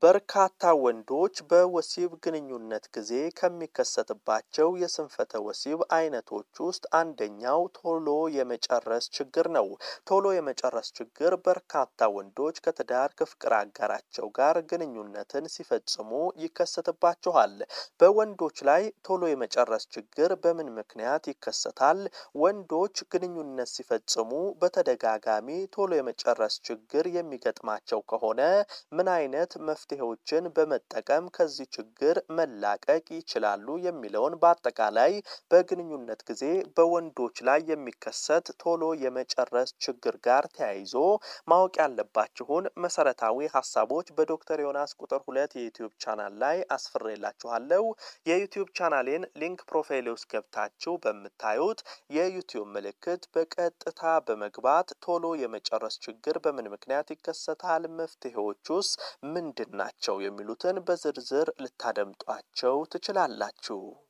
በርካታ ወንዶች በወሲብ ግንኙነት ጊዜ ከሚከሰትባቸው የስንፈተ ወሲብ አይነቶች ውስጥ አንደኛው ቶሎ የመጨረስ ችግር ነው። ቶሎ የመጨረስ ችግር በርካታ ወንዶች ከትዳር ከፍቅር አጋራቸው ጋር ግንኙነትን ሲፈጽሙ ይከሰትባቸዋል። በወንዶች ላይ ቶሎ የመጨረስ ችግር በምን ምክንያት ይከሰታል? ወንዶች ግንኙነት ሲፈጽሙ በተደጋጋሚ ቶሎ የመጨረስ ችግር የሚገጥማቸው ከሆነ ምን አይነት መፍትሄዎችን በመጠቀም ከዚህ ችግር መላቀቅ ይችላሉ የሚለውን በአጠቃላይ በግንኙነት ጊዜ በወንዶች ላይ የሚከሰት ቶሎ የመጨረስ ችግር ጋር ተያይዞ ማወቅ ያለባችሁን መሰረታዊ ሀሳቦች በዶክተር ዮናስ ቁጥር ሁለት የዩትዩብ ቻናል ላይ አስፍሬላችኋለሁ። የዩትዩብ ቻናሌን ሊንክ ፕሮፋይል ውስጥ ገብታችሁ በምታዩት የዩትዩብ ምልክት በቀጥታ በመግባት ቶሎ የመጨረስ ችግር በምን ምክንያት ይከሰታል፣ መፍትሄዎቹስ ምንድን ናቸው የሚሉትን በዝርዝር ልታደምጧቸው ትችላላችሁ።